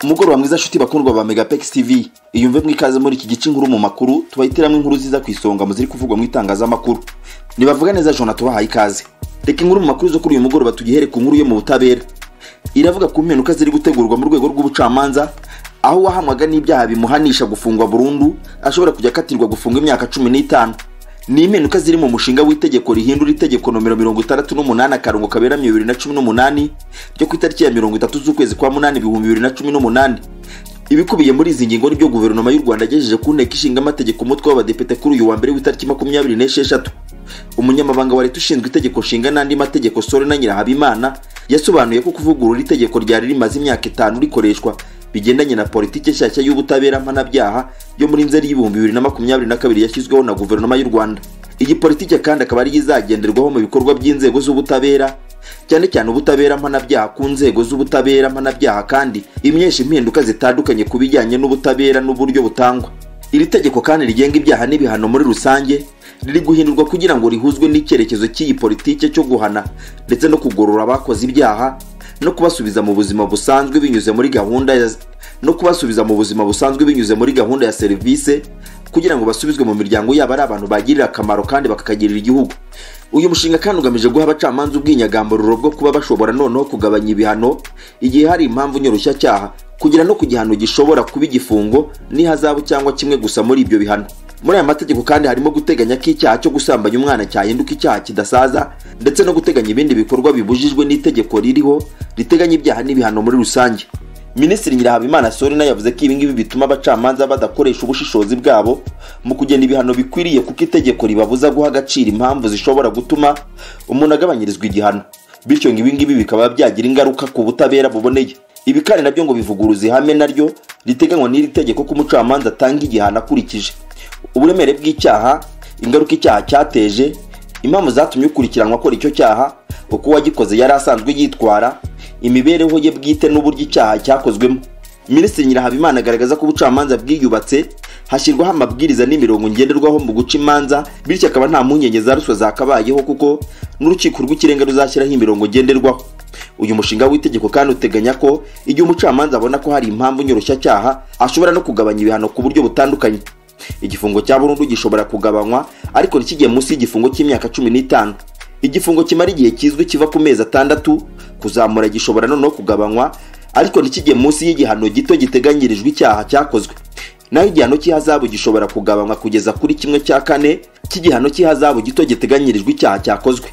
umugoroba mwiza nshuti bakundwa ba megapex tv iyumve mwikaze muri iki gice inkuru mu makuru tubahitiramo inkuru ziza ku isonga mu ziri kuvugwa mu itangazamakuru ntibavuga neza jona tubahaye ikaze reka inkuru mu makuru zo kuri uyu mugoroba tugihere ku nkuru yo mu butabera iravuga ku mpinduka ziri gutegurwa mu rwego rw'ubucamanza aho uwahamwaga n'ibyaha bimuhanisha gufungwa burundu ashobora kujya akatirwa gufungwa imyaka cumi n'itanu ni impinduka ziri mu mushinga w'itegeko rihindura itegeko nomero mirongo itandatu n'umunani akarongo kaberamye bibiri na cumi n'umunani ryo ku itariki ya mirongo itatu z'ukwezi kwa munani ibihumbi bibiri na cumi n'umunani ibikubiye muri izi ngingo nibyo guverinoma y'u rwanda yagejeje ku nteko ishinga amategeko umutwe w'abadepite kuri uyu wa mbere w'itariki makumyabiri n'esheshatu umunyamabanga wa leta ushinzwe itegeko nshinga n'andi mategeko sore na nyirahabimana yasobanuye ko kuvugurura itegeko ryari rimaze imyaka itanu rikoreshwa bigendanye na politiki nshyashya y'ubutabera mpanabyaha yo muri nzeri y'ibihumbi bibiri na makumyabiri na kabiri yashyizweho na guverinoma y'u rwanda iyi politiki kandi akaba ariyo izagenderwaho mu bikorwa by'inzego z'ubutabera cyane cyane ubutabera mpanabyaha ku nzego z'ubutabera mpanabyaha kandi imyesha impinduka zitandukanye ku bijyanye n'ubutabera n'uburyo butangwa iri tegeko kandi rigenga ibyaha n'ibihano muri rusange riri guhindurwa kugira ngo rihuzwe n'icyerekezo cy'iyi politike cyo guhana ndetse no kugorora abakoze ibyaha no kubasubiza mu buzima busanzwe binyuze muri gahunda ya no kubasubiza mu buzima busanzwe binyuze muri gahunda ya serivisi kugira ngo basubizwe mu miryango yabo ari abantu bagirira akamaro kandi bakakagirira igihugu uyu mushinga kandi ugamije guha abacamanza ubwinyagambururo bwo kuba bashobora noneho kugabanya ibihano igihe hari impamvu nyoroshyacyaha kugera no ku gihano gishobora kuba igifungo n'ihazabu cyangwa kimwe gusa muri ibyo bihano muri aya mategeko kandi harimo guteganya ko icyaha cyo gusambanya umwana cyahinduka icyaha kidasaza ndetse no guteganya ibindi bikorwa bibujijwe n'itegeko ririho riteganya ibyaha n'ibihano muri rusange minisitiri nyirahabimana sorina yavuze ko ibingibi bituma abacamanza badakoresha ubushishozi bwabo mu kugena ibihano bikwiriye kuko itegeko ribabuza guha agaciro impamvu zishobora gutuma umuntu agabanyirizwa igihano bityo ngo ibingibi bikaba byagira ingaruka ku butabera buboneye ibi kandi nabyo ngo bivuguruza ihame naryo riteganywa n'iri tegeko ko umucamanza atanga igihano akurikije uburemere bw'icyaha ingaruka icyaha cyateje impamvu zatumye ukurikiranwa akora icyo cyaha uko uwagikoze yari asanzwe yitwara imibereho ye bwite n'uburyo icyaha cyakozwemo minisitiri nyirahabimana agaragaza ko ubucamanza bwiyubatse hashyirwaho amabwiriza n'imirongo ngenderwaho mu guca imanza bityo akaba nta mpungenge za ruswa zakabayeho kuko n'urukiko rw'ikirenga ruzashyiraho imirongo ngenderwaho uyu mushinga w'itegeko kandi uteganya ko igihe umucamanza abona ko hari impamvu nyoroshyacyaha ashobora no kugabanya ibihano ku buryo butandukanye igifungo cya burundu gishobora kugabanywa ariko ntikigiye munsi y'igifungo cy'imyaka cumi n'itanu igifungo kimara igihe kizwi kiva ku mezi atandatu kuzamura gishobora noneho kugabanywa ariko ntikigiye munsi y'igihano gito giteganyirijwe icyaha cyakozwe naho igihano cy'ihazabu gishobora kugabanywa kugeza kuri kimwe cya kane cy'igihano cy'ihazabu gito giteganyirijwe icyaha cyakozwe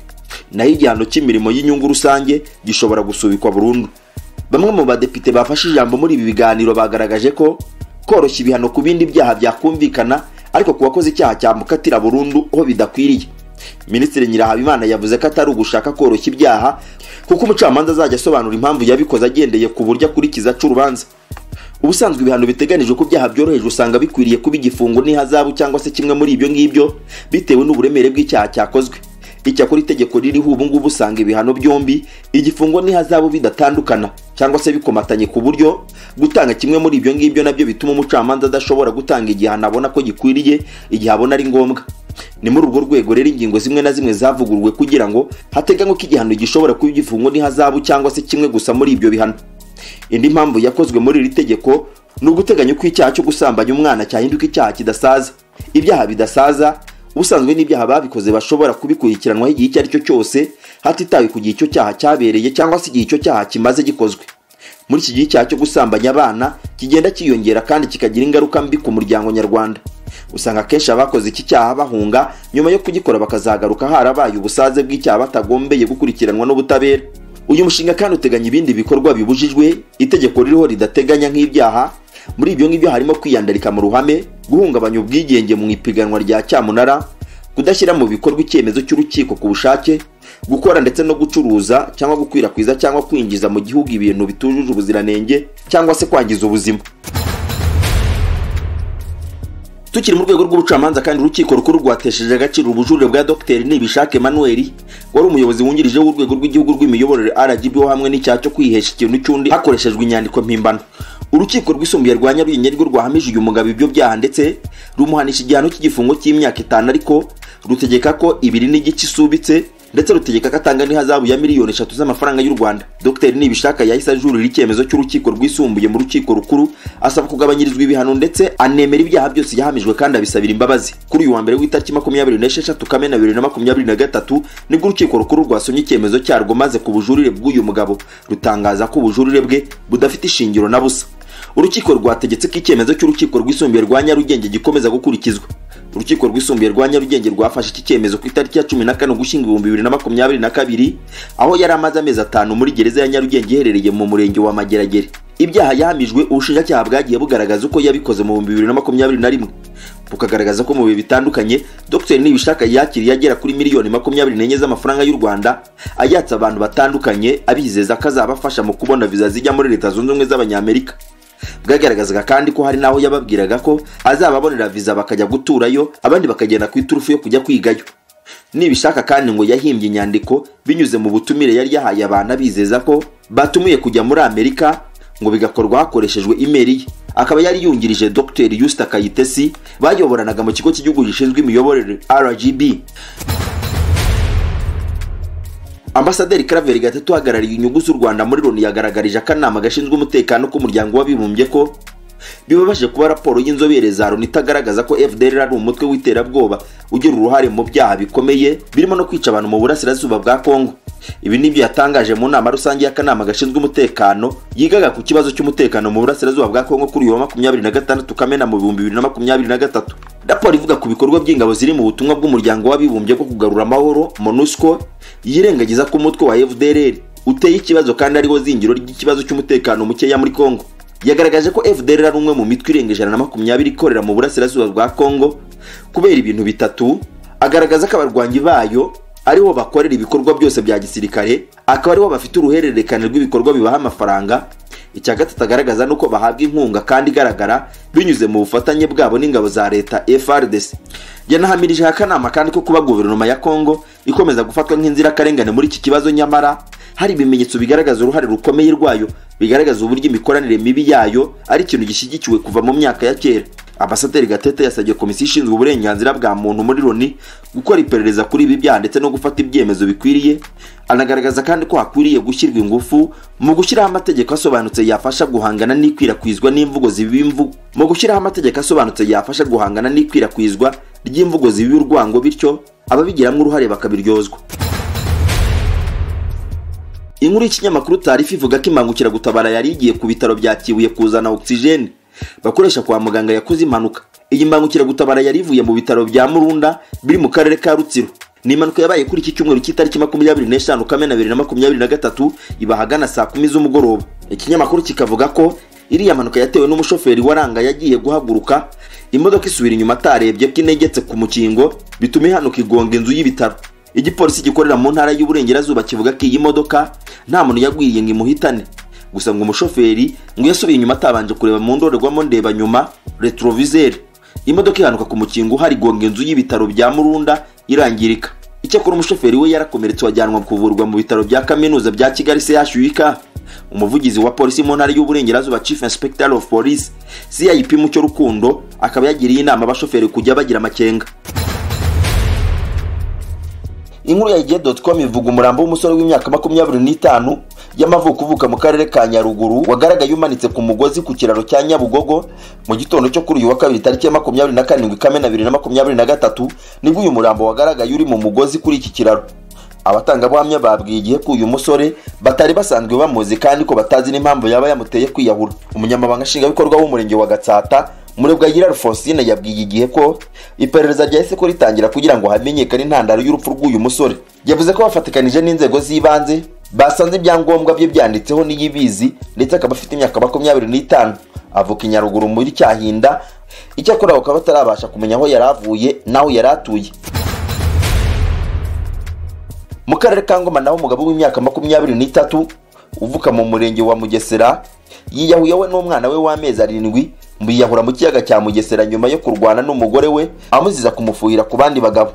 naho igihano cy'imirimo y'inyungu rusange gishobora gusubikwa burundu bamwe mu badepite bafashe ijambo muri ibi biganiro bagaragaje ko koroshya ibihano ku bindi byaha byakumvikana ariko ku bakoze icyaha cyamukatira burundu aho bidakwiriye minisitiri nyirahabimana yavuze ko atari ugushaka koroshya ibyaha kuko umucamanza azajya asobanura impamvu yabikoze agendeye ku buryo akurikiza aca urubanza ubusanzwe ibihano biteganijwe ku byaha byoroheje usanga bikwiriye kuba igifungo n'ihazabu cyangwa se kimwe muri ibyo ngibyo bitewe n'uburemere bw'icyaha cyakozwe icyakora itegeko ririho ubu ngubu usanga ibihano byombi igifungo n'ihazabu bidatandukana cyangwa se bikomatanye ku buryo gutanga kimwe muri ibyo ngibyo nabyo bituma umucamanza adashobora gutanga igihano abona ko gikwiriye igihe abona ari ngombwa ni muri urwo rwego rero ingingo zimwe na zimwe zavuguruwe kugira ngo hateganywe ko igihano gishobora kuba igifungo n'ihazabu cyangwa se kimwe gusa muri ibyo bihano indi mpamvu yakozwe muri iri tegeko ni uguteganya ko icyaha cyo gusambanya umwana cyahinduka icyaha kidasaza ibyaha bidasaza ubusanzwe n'ibyaha babikoze bashobora kubikurikiranwaho igihe icyo ari cyo cyose hatitawe ku gihe icyo cyaha cyabereye cyangwa se igihe icyo cyaha kimaze gikozwe muri iki gihe icyaha cyo gusambanya abana kigenda cyiyongera kandi kikagira ingaruka mbi ku muryango nyarwanda usanga akenshi abakoze iki cyaha bahunga nyuma yo kugikora bakazagaruka harabaye ubusaze bw'icyaha batagombeye gukurikiranwa n'ubutabera uyu mushinga kandi uteganya ibindi bikorwa bibujijwe itegeko ririho ridateganya nk'ibyaha muri ibyo ngibyo harimo kwiyandarika mu ruhame guhungabanya ubwigenge mu ipiganwa rya cyamunara kudashyira mu bikorwa icyemezo cy'urukiko ku bushake gukora ndetse no gucuruza cyangwa gukwirakwiza cyangwa kwinjiza mu gihugu ibintu bitujuje ubuziranenge cyangwa se kwangiza ubuzima tukiri mu rwego rw'ubucamanza kandi urukiko rukuru rwatesheje agaciro ubujurire bwa dr nibishake emmanuel wari umuyobozi wungirije w'urwego rw'igihugu rw'imiyoborere rgb hamwe n'icyaha cyo kwihesha ikintu cy'undi hakoreshejwe inyandiko mpimbano urukiko rwisumbuye rwa nyarugenge rwo rwahamije uyu mugabo ibyo byaha ndetse rumuhanisha igihano cy'igifungo cy'imyaka itanu ariko rutegeka ko ibiri n'igice isubitse ndetse rutegeka ko atanga n'ihazabu ya miliyoni eshatu z'amafaranga y'u rwanda dr nibishaka yahise ajurira icyemezo cy'urukiko rwisumbuye mu rukiko rukuru asaba kugabanyirizwa ibihano ndetse anemera ibyaha byose yahamijwe kandi abisabira imbabazi kuri uyu wa mbere w'itariki makumyabiri n'esheshatu kamena bibiri na makumyabiri na gatatu nibwo urukiko rukuru rwasomye icyemezo cyarwo maze ku bujurire bw'uyu mugabo rutangaza ko ubujurire bwe budafite ishingiro na busa urukiko rwategetse ko icyemezo cy'urukiko rwisumbuye rwa nyarugenge gikomeza gukurikizwa urukiko rwisumbuye rwa nyarugenge rwafashe iki cyemezo ku itariki ya cumi na kane ugushyingo ibihumbi bibiri na makumyabiri na kabiri aho yari amaze amezi atanu muri gereza ya nyarugenge iherereye mu murenge wa mageragere ibyaha yahamijwe ubushinjacyaha bwagiye bugaragaza uko yabikoze mu bihumbi bibiri na makumyabiri na rimwe bukagaragaza ko mu bihe bitandukanye dr nibishaka yakiriye agera kuri miliyoni makumyabiri n'enye z'amafaranga y'u rwanda ayatsa abantu batandukanye abizeza ko azabafasha mu kubona viza zijya muri leta zunze ubumwe z'abanyamerika bwagaragazaga kandi ko hari n'aho yababwiraga ko azababonera viza bakajya guturayo abandi bakagenda ku iturufu yo kujya kwigayo nibishaka kandi ngo yahimbye inyandiko binyuze mu butumire yari yahaye abantu abizeza ko batumiye kujya muri amerika ngo bigakorwa hakoreshejwe imeri ye akaba yari yungirije dr yusita kayitesi bayoboranaga mu kigo cy'igihugu gishinzwe imiyoborere rgb ambasaderi Claver Gatete uhagarariye inyungu z'u Rwanda muri Loni yagaragarije akanama gashinzwe umutekano k'umuryango w'abibumbye ko bibabashije kuba raporo y'inzobere za Loni itagaragaza ko FDLR ari umutwe w'iterabwoba ugira uruhare mu byaha bikomeye birimo no kwica abantu mu burasirazuba bwa Kongo ibi nibyo yatangaje mu nama rusange y'akanama gashinzwe umutekano yigaga ku kibazo cy'umutekano mu burasirazuba bwa Kongo kuri uyu wa makumyabiri na gatandatu Kamena mu bihumbi bibiri na makumyabiri na gatatu raporo ivuga ku bikorwa by'ingabo ziri mu butumwa bw'umuryango w'abibumbye bwo kugarura amahoro MONUSCO yirengagiza ko umutwe wa FDLR uteye ikibazo kandi ariwo zingiro ry'ikibazo cy'umutekano mukeya muri Kongo yagaragaje ko FDLR ari umwe mu mitwe irenga ijana na makumyabiri ikorera mu burasirazuba bwa Kongo kubera ibintu bitatu agaragaza ko abarwanyi bayo ariho bakorera ibikorwa byose bya gisirikare akaba ariho bafite uruhererekane rw'ibikorwa bibaha amafaranga icya gatatu agaragaza nuko bahabwa inkunga kandi igaragara binyuze mu bufatanye bwabo n'ingabo za leta FRDC yanahamirije akanama kandi ko kuba guverinoma ya Kongo ikomeza gufatwa nk'inzirakarengane muri iki kibazo nyamara hari ibimenyetso bigaragaza uruhare rukomeye rwayo bigaragaza uburyo imikoranire mibi yayo ari ikintu gishyigikiwe kuva mu myaka ya kera abasaderi gatete yasabye komisiyo ishinzwe uburenganzira bwa muntu muri loni gukora iperereza kuri ibi byaha ndetse no gufata ibyemezo bikwiriye anagaragaza kandi ko hakwiriye gushyirwa ingufu mu gushyiraho amategeko asobanutse yafasha guhangana n'ikwirakwizwa n'imvugo zibimvu mu gushyiraho amategeko asobanutse yafasha guhangana n'ikwirakwizwa ry'imvugo zibiba urwango bityo ababigiramo uruhare bakabiryozwa inkuru y'ikinyamakuru tarifa ivuga ko imbangukiragutabara yari igiye ku bitaro bya kibuye kuzana ogisijeni bakoresha kwa muganga yakoze impanuka iyi mbangukiragutabara yari ivuye mu bitaro bya murunda biri mu karere ka rutsiro ni impanuka yabaye kuri iki cyumweru cy'itariki makumyabiri n'eshanu kamena bibiri na makumyabiri na gatatu iba ahagana saa kumi z'umugoroba ikinyamakuru kikavuga ko iriya mpanuka yatewe n'umushoferi waranga yagiye guhaguruka imodoka isubira inyuma atarebye ko inegetse ku mukingo bituma ihanuka igonga inzu y'ibitaro igipolisi gikorera mu ntara y'uburengerazuba kivuga ko iyi modoka nta muntu yagwiriye ngo imuhitane gusa ngo umushoferi ngo yasubiye inyuma atabanje kureba mu ndorerwamo ndeba nyuma retroviseri imodoka ihanuka ku mukingo hari gonga inzu y'ibitaro bya murunda irangirika icyakora umushoferi we yarakomeretse wajyanwa kuvurwa mu bitaro bya kaminuza bya kigali chuk umuvugizi wa polisi mu ntara y'uburengerazuba chief inspector of police cip mucyo rukundo akaba yagiriye inama abashoferi kujya bagira amakenga inkuru ya igihe com ivuga umurambo w'umusore w'imyaka makumyabiri n'itanu y'amavuko uvuka mu karere ka nyaruguru wagaragaye umanitse ku mugozi ku kiraro cya nyabugogo mu gitondo cyo kuri uyu wa kabiri tariki ya makumyabiri na karindwi kamena bibiri na makumyabiri na gatatu nibwo uyu murambo wagaragaye uri mu mugozi kuri iki kiraro abatangabuhamya babwiye igihe ko uyu musore batari basanzwe bamuzi kandi ko batazi n'impamvu yaba yamuteye kwiyahura umunyamabanga nshingwabikorwa w'umurenge wa gatsata murebwayira rufosine yabwiye igihe ko iperereza ryahise ko ritangira kugira ngo hamenyekane intandaro y'urupfu rw'uyu musore yavuze ko bafatikanije n'inzego z'ibanze basanze ibyangombwa bye byanditseho n'iyibizi ndetse akaba afite imyaka makumyabiri n'itanu avuka i nyaruguru muri cyahinda icyakora bakaba batarabasha kumenya aho yari avuye n'aho yari atuye mu karere ka ngoma naho umugabo w'imyaka makumyabiri n'itatu uvuka mu murenge wa mugesera yiyahuye we n'umwana we w'amezi arindwi biyahura mu kiyaga cya mugesera nyuma yo kurwana n'umugore we amuziza kumufuhira ku bandi bagabo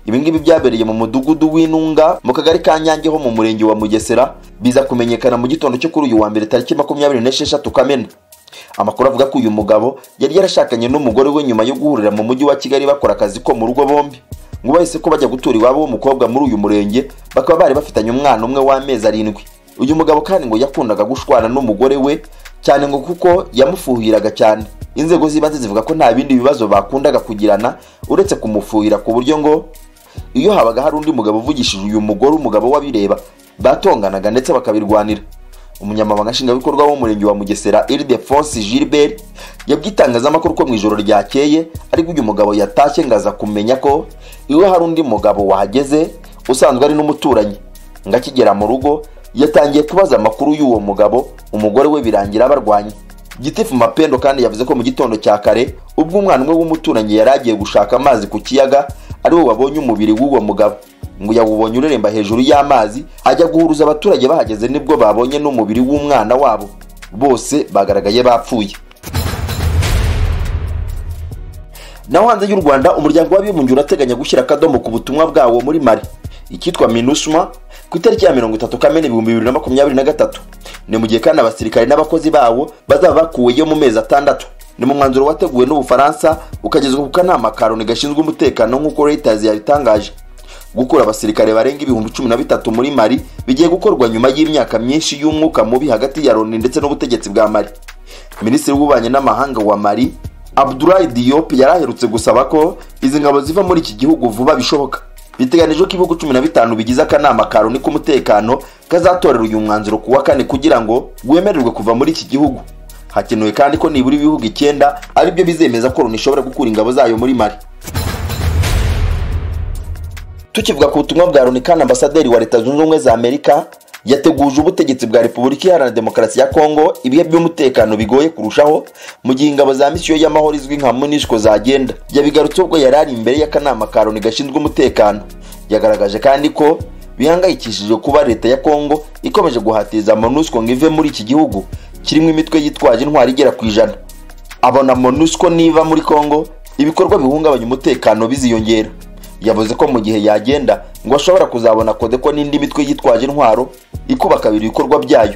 ibingibi byabereye mu mudugudu w'intunga mu kagari ka nyange ho mu murenge wa mugesera biza kumenyekana mu gitondo cyo kuri uyu wa mbere tariki makumyabiri n'esheshatu kamena amakuru avuga ko uyu mugabo yari yarashakanye n'umugore we nyuma yo guhurira mu mujyi wa kigali bakora akazi ko mu rugo bombi ngo bahise ko bajya gutura iwabo w'umukobwa muri uyu murenge bakaba bari bafitanye umwana umwe w'amezi arindwi uyu mugabo kandi ngo yakundaga gushwana n'umugore we cyane ngo kuko yamufuhiraga cyane inzego z'ibanze zivuga ko nta bindi bibazo bakundaga kugirana uretse kumufuhira ku buryo ngo iyo habaga hari undi mugabo uvugishije uyu mugore umugabo w'abireba batonganaga ndetse bakabirwanira umunyamabanga nshingwabikorwa w'umurenge wa mugesera iridefonsi gilbert yabwiye itangazamakuru ko mu ijoro ryakeye ariko uyu mugabo yatashye ngo aza kumenya ko iwe hari undi mugabo wahageze usanzwe ari n'umuturanyi ngo akigera mu rugo yatangiye kubaza amakuru y'uwo mugabo umugore we birangira barwanye gitifu mapendo kandi yavuze ko mu gitondo cya kare ubwo umwana umwe w'umuturanyi yari agiye gushaka amazi ku kiyaga ariwo wabonye umubiri w'uwo mugabo ngo yawubonye ureremba hejuru y'amazi ajya guhuruza abaturage bahageze nibwo babonye n'umubiri w'umwana wabo bose bagaragaye bapfuye naho hanze y'u rwanda umuryango w'abibumbye urateganya gushyira akadomo ku butumwa bwawo muri mari icyitwa minusma ku itariki ya mirongo itatu kamena ibihumbi bibiri na makumyabiri na gatatu ni mu gihe kandi abasirikare n'abakozi bawo bazaba bakuweyo mu mezi atandatu ni mu mwanzuro wateguwe n'ubufaransa ukagezwa ku kanama ka loni gashinzwe umutekano nk'uko reuters yabitangaje gukura abasirikare barenga ibihumbi cumi na bitatu muri mari bigiye gukorwa nyuma y'imyaka myinshi y'umwuka mubi hagati ya loni ndetse n'ubutegetsi bwa mari minisitiri w'ububanyi n'amahanga wa mari abdulayi diop yari aherutse gusaba ko izi ngabo ziva muri iki gihugu vuba bishoboka biteganijwe ko ibihugu cumi na bitanu bigize akanama ka loni k'umutekano kazatorera uyu mwanzuro ku wa kane kugira ngo wemererwe kuva muri iki gihugu hakenewe kandi ko nibura ibihugu icyenda ari byo bizemeza ko loni ishobora gukura ingabo zayo muri mari tukivuga ku butumwa bwa loni kandi ambasaderi wa leta zunze ubumwe za amerika yateguje ubutegetsi bwa repubulika iharanira demokarasi ya kongo ibihe by'umutekano bigoye kurushaho mu gihe ingabo za misiyo y'amahoro izwi nka monishko zagenda yabigarutse ubwo yari ari imbere y'akanama ka loni gashinzwe umutekano yagaragaje kandi ko bihangayikishije kuba leta ya kongo ikomeje guhatiza monusco ngo ive muri iki gihugu kirimo imitwe yitwaje intwari igera ku ijana abona monusco niba muri kongo ibikorwa bihungabanya umutekano biziyongera yavuze ko mu gihe yagenda ngo ashobora kuzabona kodeko n'indi mitwe yitwaje intwaro ikuba kabiri ibikorwa byayo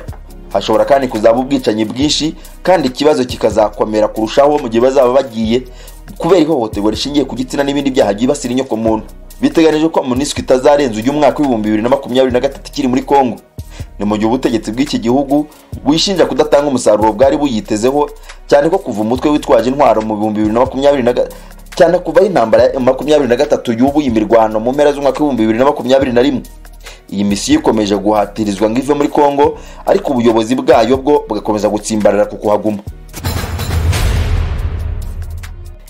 hashobora kandi kuzaba ubwicanyi bwinshi kandi ikibazo kikazakomera kurushaho mu gihe bazaba bagiye kubera ihohoterwa rishingiye ku gitsina n'ibindi byaha byibasira inyoko muntu biteganijwe ko muniswi itazarenza uyu mwaka w'ibihumbi bibiri na makumyabiri na gatatu ikiri muri kongo ni mu gihe ubutegetsi bw'iki gihugu wishinja kudatanga umusaruro bwari buyitezeho cyane ko kuva umutwe witwaje intwaro mu bihumbi bibiri na makumyabiri na cyane kuva intambara ya makumyabiri na gatatu y'ubu imirwano mu mpera z'umwaka w'ibihumbi bibiri na makumyabiri na rimwe iyi misiyo ikomeje guhatirizwa ngo ive muri kongo ariko ubuyobozi bwayo bwo bugakomeza gutsimbarara ku kuhaguma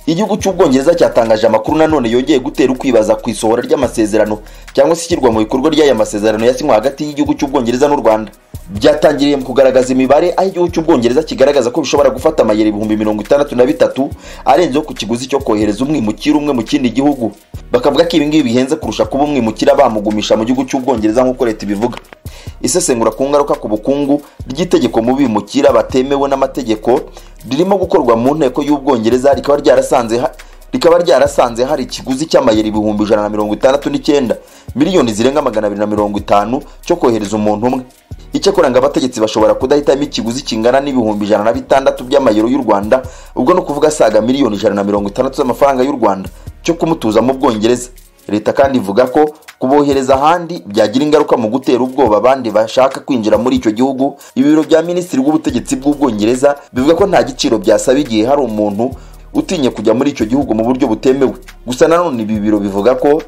igihugu cy'ubwongereza cyatangaje amakuru nanone yongeye gutera ukwibaza ku isohora ry'amasezerano cyangwa se ishyirwa mu bikorwa ry'aya masezerano yasinywe hagati y'igihugu cy'ubwongereza n'u rwanda byatangiriye mu kugaragaza imibare aho igihugu cy'ubwongereza kigaragaza ko bishobora gufata amayero ibihumbi mirongo itandatu na bitatu arenzeho ku kiguzi cyo kohereza umwimukira umwe mu kindi gihugu bakavuga ko ibingibi bihenze kurusha kuba umwimukira bamugumisha mu gihugu cy'ubwongereza nk'uko leta ibivuga isesengura ku ngaruka ku bukungu ry'itegeko mu bimukira batemewe n'amategeko ririmo gukorwa mu nteko y'ubwongereza rikaba ryarasanze rikaba ryarasanze hari ikiguzi cy'amayero ibihumbi ijana na mirongo itandatu n'icyenda miliyoni zirenga magana abiri na mirongo itanu cyo kohereza umuntu umwe icyakora ngo abategetsi bashobora kudahitamo ikiguzi kingana n'ibihumbi ijana na bitandatu by'amayero y'u rwanda ubwo ni ukuvuga asaga miliyoni ijana na mirongo itandatu z'amafaranga y'u rwanda cyo kumutuza mu bwongereza leta kandi ivuga ko kubohereza ahandi byagira ingaruka mu gutera ubwoba abandi bashaka kwinjira muri icyo gihugu ibiro bya minisitiri w'ubutegetsi bw'ubwongereza bivuga ko nta giciro byasaba igihe hari umuntu utinye kujya muri icyo gihugu mu buryo butemewe gusa nanone ibi biro bivuga ko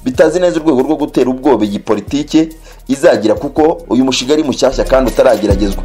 bitazi neza urwego rwo gutera ubwoba iyi politike izagira kuko uyu mushinga ari mushyashya kandi utarageragezwa